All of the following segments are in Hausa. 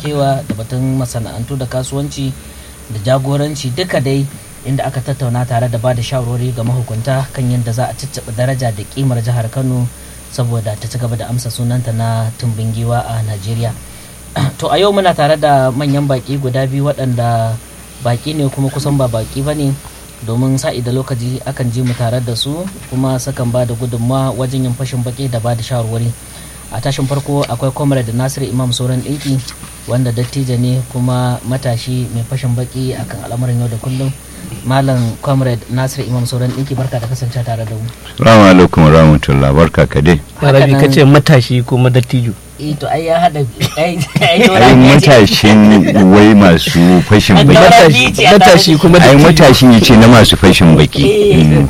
zamantakewa da batun masana'antu da kasuwanci da jagoranci duka dai inda aka tattauna tare da ba da shawarwari ga mahukunta kan yadda za a cicciɓa daraja da kimar jihar kano saboda ta ci gaba da amsa sunanta na tumbin giwa a najeriya to a yau muna tare da manyan baki guda biyu waɗanda baki ne kuma kusan ba baki ba ne domin sa'i da lokaci akan ji mu tare da su kuma sukan ba da gudunmawa wajen yin fashin baki da ba da shawarwari a tashin farko akwai comrade nasiru imam sauran ɗinki wanda dattijo ne kuma matashi mai fashin baki akan al'amuran yau da kullum malam comrade nasiru imam sauran ɗinki barka da kasance tare da mu Salamu alaikum wa rahmatullah barka ka dai. Rabi ka ce matashi kuma dattijo. eh to ai ya hada ai Ai matashin wai masu fashin An baki. daura Matashi bici a matashi kuma Ai dattijo. matashin yace na masu fashin baki. Eh. Mm.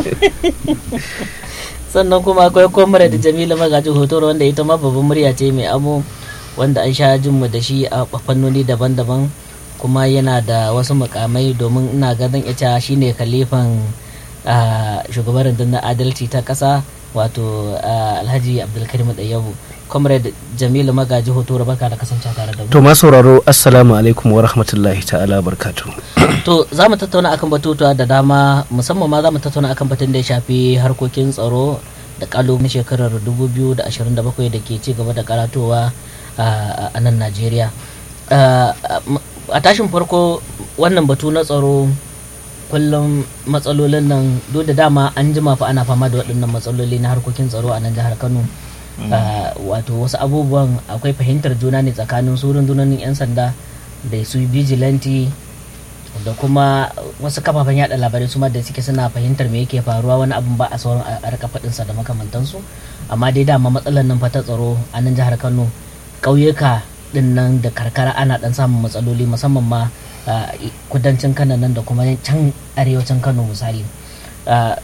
sannan kuma akwai comrade jamila magaji hotoro wanda ita ma babban murya ce mai amo wanda an sha jin mu da shi a fannoni daban-daban kuma yana da wasu mukamai domin ina ganin ita shine kalifan ah, shugaban rundunar adalci ta kasa wato ah, alhaji abdulkarim ɗayyabu comrade jamilu magaji hotoro barka da kasance tare da mu To ma sauraro assalamu alaikum wa rahmatullahi ta'ala barkatu. to za mu tattauna akan batutuwa da dama musamman ma za mu tattauna akan batun da ya shafi harkokin tsaro da kalubalen shekarar 2027 da ke ci gaba da karatowa a a nan najeriya Ah, a tashin farko wannan batu na tsaro kullum matsalolin nan duk da dama an jima fa ana fama da waɗannan matsaloli na harkokin tsaro a nan jihar kano Ah, wato wasu abubuwan akwai fahimtar juna ne tsakanin su rundunonin 'yan sanda da su vigilante da kuma wasu kafafen yada labarai su ma da suke suna fahimtar me yake faruwa wani abun ba a sauran a a rika faɗinsa da makamantansu amma dai dama matsalar nan fa ta tsaro a nan jihar kano ƙauyuka din nan da karkara ana dan samun matsaloli musamman ma a i- kudancin kano nan da kuma can arewacin kano misali Ah,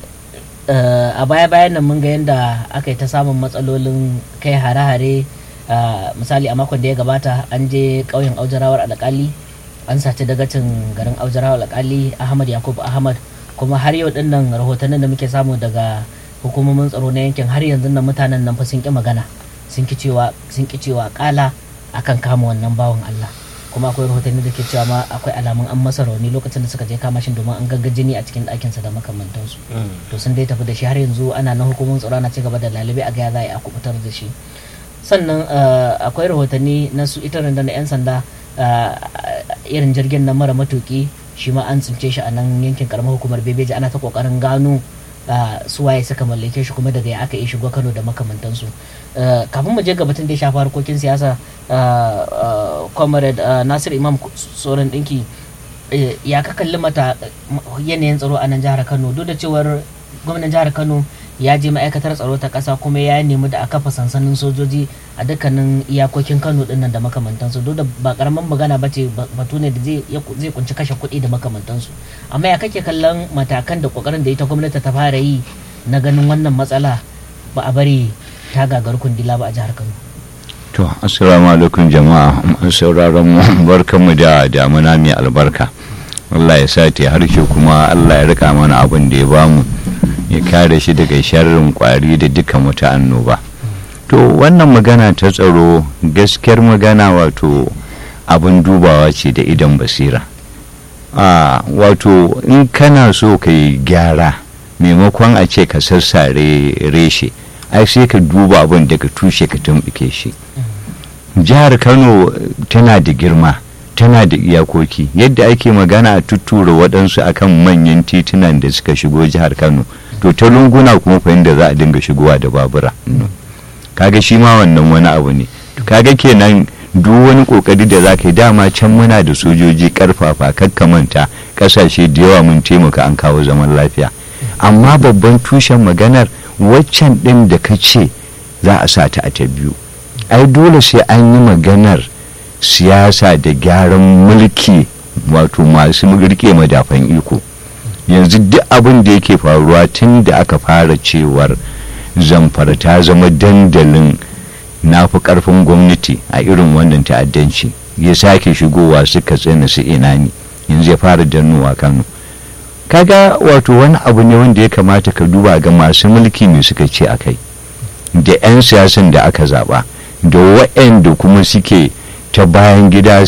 eh, a baya bayan nan mun ga yadda aka yi ta samun matsalolin kai hare-hare ah, misali a makon da ya gabata an je ƙauyen aujarawar alƙali an saci dagacin garin aujarawar alƙali ahmad yakubu ahmad kuma har yau din nan rahotannin da muke samu daga hukumomin tsaro na yankin har yanzu nan mutanen nan fa sun ƙi magana sun ki cewa sun ki cewa kala akan kama wannan bawan Allah kuma akwai rahotanni da ke cewa ma akwai alamun an masa rauni lokacin da suka je kama shi domin an gagga jini a cikin ɗakinsa da makamantansu to sun dai tafi da shi har yanzu ana na hukumomin tsaro ana ci gaba da lalibai a ga ya za a yi a kubutar da shi sannan eh, akwai rahotanni na su ita rundunar 'yan sanda eh, irin jirgin nan mara matuki shi ma an tsince shi a nan yankin karamar hukumar bebeji ana ta kokarin gano eh, su waye suka mallake shi kuma daga ya aka yi shigo kano da makamantansu Eh, kafin mu je ga batun da ya shafi harkokin siyasa eh, eh, comrade eh, nasir imam tsoron dinki eh, ya ka kalli mata eh, yanayin tsaro a nan jihar kano duk da cewar gwamnan jihar kano ya je ma'aikatar tsaro ta ƙasa kuma ya nemi da a kafa sansanin sojoji a dukkanin iyakokin kano dinnan da makamantansu duk da ba karamin magana ba ce ba- batu ne da zai ya ku- zai kunci kashe kuɗi da makamantansu amma ya kake kallon matakan da kokarin da ita gwamnati ta fara yi na ganin wannan matsala ba a bari ta gagar kundila ba a jihar kano To assalamu alaikum jama'a masu sauraron mu barkanmu da damuna mai albarka. Allah ya sa ta harshe kuma Allah ya rika mana abin da ya bamu ya kare shi daga sharrin kwari da dukkan wata annoba. To wannan magana ta tsaro gaskiyar magana wato abin dubawa ce da idan basira. a wato in kana so ka yi gyara maimakon a ce ka sassare reshe ai sai ka duba abin daga tushe ka tumɓuke shi jihar kano tana da girma tana da iyakoki yadda ake magana a tuttura waɗansu akan manyan titunan da suka shigo jihar kano to ta lunguna kuma fa inda za a dinga shigowa da babura kaga shi ma wannan wani abu ne kaga kenan duk wani kokari da za ka yi dama can muna da sojoji karfafa manta kasashe da yawa mun taimaka an kawo zaman lafiya amma babban tushen maganar waccan ɗin da ka ce za a sa ta a ta biyu ai dole sai an yi maganar siyasa da gyaran mulki wato masu rike madafan iko yanzu duk abin da yake faruwa tun da aka fara cewar zamfara ta zama dandalin na fi karfin gwamnati a irin wannan ta'addanci ya sake shigowa suka tsina su ina ne yanzu ya fara dannowa kano kaga wato wani abu ne wanda ya kamata ka duba ga masu mulki ne suka ce a kai da 'yan siyasan da aka zaba da waɗanda kuma suke ta bayan gida